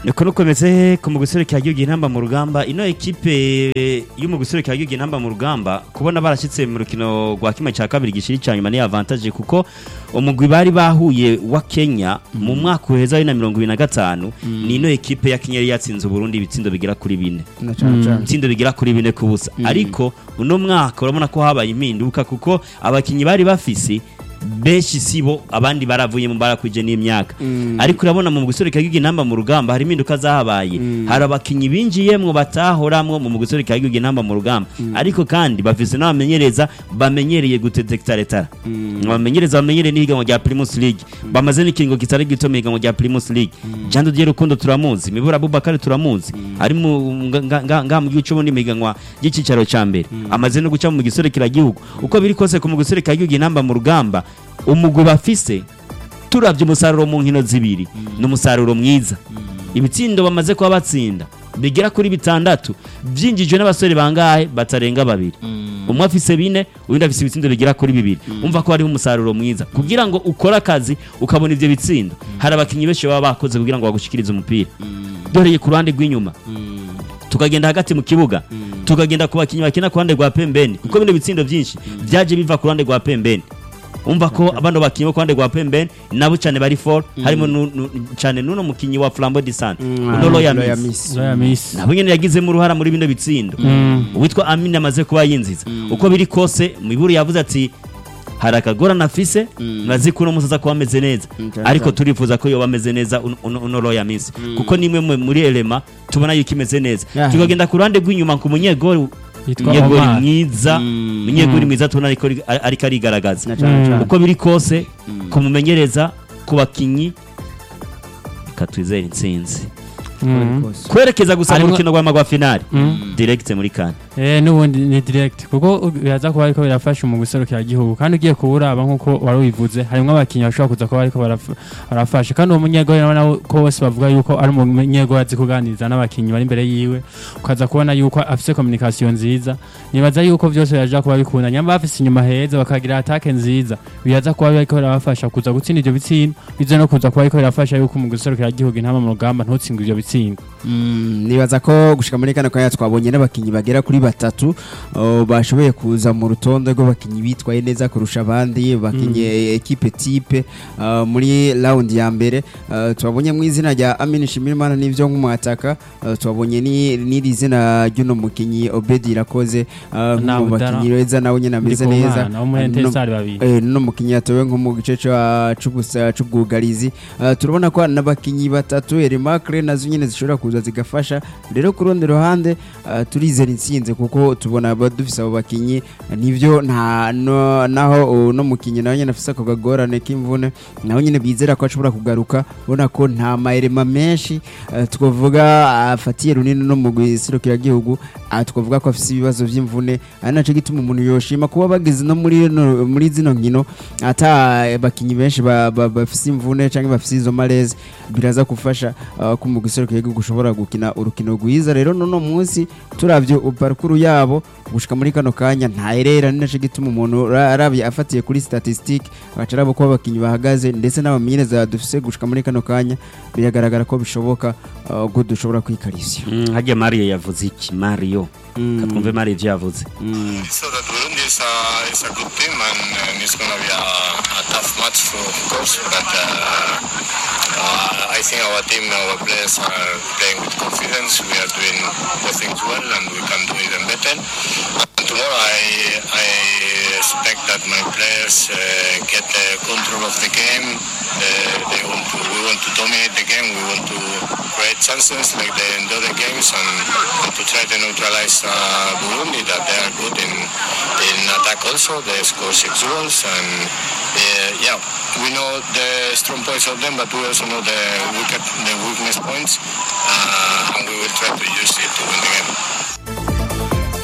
niko nukomeze ku mugusore ka gihugu intamba mu rugamba ino ekipe yo mu gusore ka gihugu intamba mu rugamba kubona barashyitse mu rukino rwa kimwe cya kabiri gishiri cya nyuma ni avantage kuko umugwi bari bahuye wa Kenya mu mwaka uheza wa 2025 ni ino ekipe ya Kenya yari yatsinze Burundi ibitsindo bigera kuri bine na cyane cyane ibitsindo bigera kuri bine ku busa ariko uno mwaka urabona ko habaye impinduka kuko abakinnyi bari bafise benshi sibo abandi baravuye mu barakwije n'imyaka ariko urabona mu gusore kagiga intamba mu rugamba hari impinduka zahabaye hari abakinnyi binjiyemwo batahoramwo mu gusore kagiga intamba mu rugamba ariko kandi bafise n'abamenyereza bamenyereye gutetekta retara abamenyereza bamenyereye n'ihiganwa rya Primus League bamaze n'ikingo kitari gito mu higanwa rya Primus League Jean Didier Rukundo turamuzi Mibura Abubakar turamuzi ari mu nga- nga nga mu gice mu higanwa ry'icicaro ca mbere amaze no guca mu gisore kiragihugu uko biri kose ku mu gisore kagiga intamba mu rugamba umugwi bafise turavye umusaruro mu nkino zibiri ni umusaruro mwiza ibitsindo bamaze kuba batsinda bigera kuri bitandatu byinjijwe n'abasore bangahe batarenga babiri umwe afise bine uwundi afise ibitsindo bigera kuri bibiri umva ko hariho umusaruro mwiza kugira ngo ukore akazi ukabona ivyo bitsindo hari abakinnyi benshi baba bakoze kugira ngo bagushikirize umupira doreye ku ruhande rw'inyuma tukagenda hagati mu kibuga tukagenda ku bakinnyi bakina ku ruhande rwa pembeni kuko bino bitsindo byinshi byaje biva ku ruhande rwa pembeni umva ko abano bakinnyi bo ku ruhande rwa pembeni nabo cyane bari for harimo nu- nu- cyane n'uno mukinnyi wa flambo disan uno Royal Royal Miss. Miss. Zoya Miss. nabo nyene yagizemo uruhara muri bino bitsindo uwitwa amini amaze kuba yinziza uko biri kose miburu yavuze ati hari akagorane afise murazi ko uno musi aza kuba ameze neza cyane ariko cyane. turifuza ko yoba ameze neza uno- uno uno Royal Miss kuko nimwe mu- muri elema tubona yuko imeze neza Yeah. tukagenda ku ruhande rw'inyuma ku munyegori Yitwa munyegori Omar. mwiza munyegori mwiza tubona ariko ariko arigaragaza na cyane cyane uko biri kose kumumenyereza ku bakinyi reka twizere intsinzi Mm. kwerekeza gusa mu Harimwo- rukino rw'amagwa finali direct muri kane Eh nubundi ni direct kuko biraza kuba ariko birafasha mu guserukira igihugu kandi ugiye kuburaba nkuko wari ubivuze harimo abakinnyi bashobora kuza kuba ariko baraf- barafasha kandi uwo munyegori nawe ko bose bavuga yuko ari umunyegori azi kuganiriza n'abakinnyi bari imbere yiwe ukaza kubona yuko afise communication nziza nibaza yuko byose yaje kuba bikunda nyamba bafise inyuma heza bakagira attaque nziza biraza kuba ariko birabafasha kuza gutsinda ivyo bitsindo bize no kuza kuba ariko birafasha yuko mu guserukira igihugu intama mu rugamba ntutsindwe ivyo bitsindo Mm, nibaza ko gushika muri kano kanya twabonye n'abakinnyi bagera kuri batatu uh, bashoboye kuza mu rutonde rw'abakinnyi bitwaye neza kurusha abandi bakinye ekipe type uh, muri round ya mbere uh, twabonye mu izina rya Amin Shimirimana n'ivyo nk'umwataka uh, twabonye ni n'iri zina ry'uno mukinyi Obedi Irakoze uh, Na mu Budara. bakinyi beza nawe nyene ameze neza Ndikumana, wo muri Uh, no- Etincelles babiri Eh, no mukinyi yatowe nko mu gice ca- c'ubusa- c'ubwugarizi Uh, turabona ko hari n'abakinyi batatu Erimakre nazo nyene zishobora kuza zigafasha rero ku rundi ruhande uh, turizera intsinzi kuko tubona aba dufise abo bakinyi uh, nivyo nta no, naho uh, no mukinyi nawe nyene afise ako kagorane k'imvune naho nyene bizera ko ashobora kugaruka ubona ko nta maerema menshi uh, twavuga afatiye runini no mu gihugu twavuga ko afise ibibazo vy'imvune ari naco gituma umuntu yoshima kuba bageze no muri no- muri zino nkino ata bakinyi benshi ba- ba- bafise imvune canke bafise izo maleze biraza gufasha uh, ko mu gihugu gushobora gukina urukino rwiza rero nono munsi turavye parukuru yabo gushika muri kano kanya ntaherera ni naco gituma umuntu ra- arabye afatiye kuri statistique agaca araba uko abakinyi bahagaze ndetse n'abamenyereza dufise gushika muri kano kanya biragaragara ko bishoboka uh, ko dushobora kwikarisya Mm, harya mario yavuze iki mario katwumve mario ivyo yavuze So that Burundi is a, is a good team and, and it's going to be a, a tough match, for, of course. But uh, uh, I think our team, our players are playing with confidence. We are doing the things well and we can do even better. And tomorrow I, I expect that my players uh, get the control of the game. Uh, they want to, we want to dominate the game. We want to create chances like the, in the other games and, and to try to neutralize uh, Burundi that they are good in in attack also. They score six goals and uh, yeah, we know the strong points of them, but we also know the weak the weakness points, uh, and we will try to use it to win the game.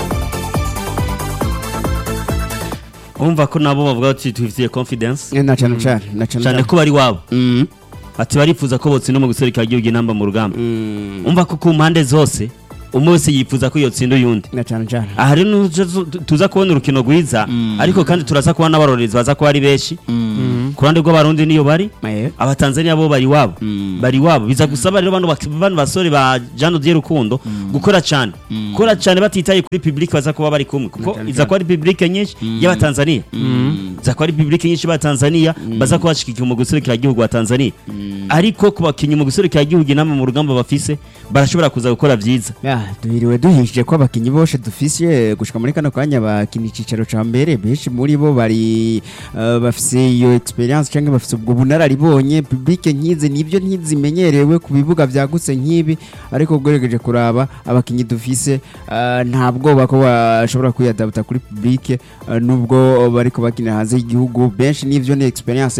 umva ko nabo bavuga ati tubifitiye confidence na cyane cyane na cyane cyane ko bari wabo Mm. ati barifuza ko botsinda mu guserukira igihugu intamba mu rugamba Mm. umva ko ku mpande zose umwe wese yifuza ko yotsinda uyundi na cyane cyane aha rero nuja tu- tuza kubona urukino rwiza ariko kandi turaza kubona n'abarorerezi baza kuba ari benshi ku ruhande rw'abarundi niyo bari Eh, abatanzania bo bari wabo bari wabo biza gusaba rero bano bak- bano basore ba Jean Dieu Rukundo gukora cyane gukora cyane batitaye kuri public baza kuba bari kumwe kuko cyane iza kuba ari public nyinshi y'abatanzania iza kuba ari public nyinshi y'abatanzania baza kuba bashigikiye mu guserukira igihugu wa Tanzania ariko ku bakinnyi mu guserukira igihugu inama mu rugamba bafise barashobora kuza gukora vyiza ya duhiriwe duhishije ko abakinnyi bose dufise gushika muri kano kanya bakina icicaro ca mbere benshi muri bo bari eh, bafise iyo experience cyangwa bafise ubwo bunararibonye public nkizi nibyo ntizimenyerewe ku bibuga vyagutse nk'ibi ariko ugerageje kuraba abakinnyi dufise eh, nta bwoba ko bashobora kwiyadabuta kuri public eh, nubwo bariko bakina hanze y'igihugu benshi n'ivyo ni experience